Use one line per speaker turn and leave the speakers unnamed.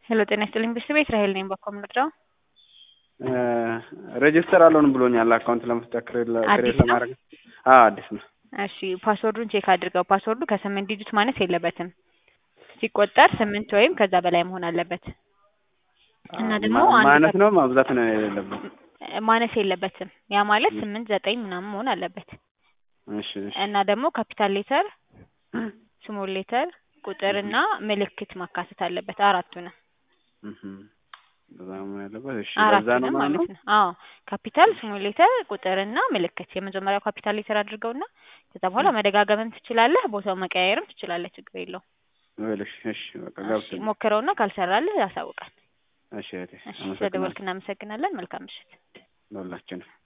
ሄሎ ጤና ይስጥልኝ ብስት ቤት ራሄል ነኝ። በኮም ልርዳው?
ሬጅስተር አልሆንም ብሎኛል። አካውንት ለመፍጠር ክሬት
አዲስ ነው?
ለማድረግ አዎ አዲስ ነው።
እሺ ፓስወርዱን ቼክ አድርገው። ፓስወርዱ ከስምንት ዲጂት ማነስ የለበትም። ሲቆጠር ስምንት ወይም ከዛ በላይ መሆን አለበት እና ደግሞ
ማ-
አንድ
ማነት
ከ-
ነው ማብዛት ነው የሌለበት።
ማነስ የለበትም። ያ ማለት ስምንት ዘጠኝ ምናምን መሆን አለበት
እሺ እሺ
እና ደግሞ ካፒታል ሌተር፣ ስሞል ሌተር፣ ቁጥር እና ምልክት ማካተት አለበት አራቱንም
እህም። በዛ ነው መሆን ያለበት። እሺ በዛ ነው
አራቱንም
ማለት ነው።
ማለት ነው። አዎ ካፒታል፣ ስሞል ሌተር፣ ቁጥር እና ምልክት። የመጀመሪያው ካፒታል ሌተር አድርገውና ከዛ በኋላ መደጋገምም ትችላለህ፣ ቦታው መቀያየርም ትችላለህ። ችግር የለውም።
ይኸውልሽ እሺ በቃ
እሺ
ገብቶኛል።
ሞክረውና ካልሰራልህ ያሳውቃል።
እሺ እህቴ
እሺ
አመሰግናለሁ
ስለደወልክ እናመሰግናለን። መልካም ምሽት።
ለሁላችንም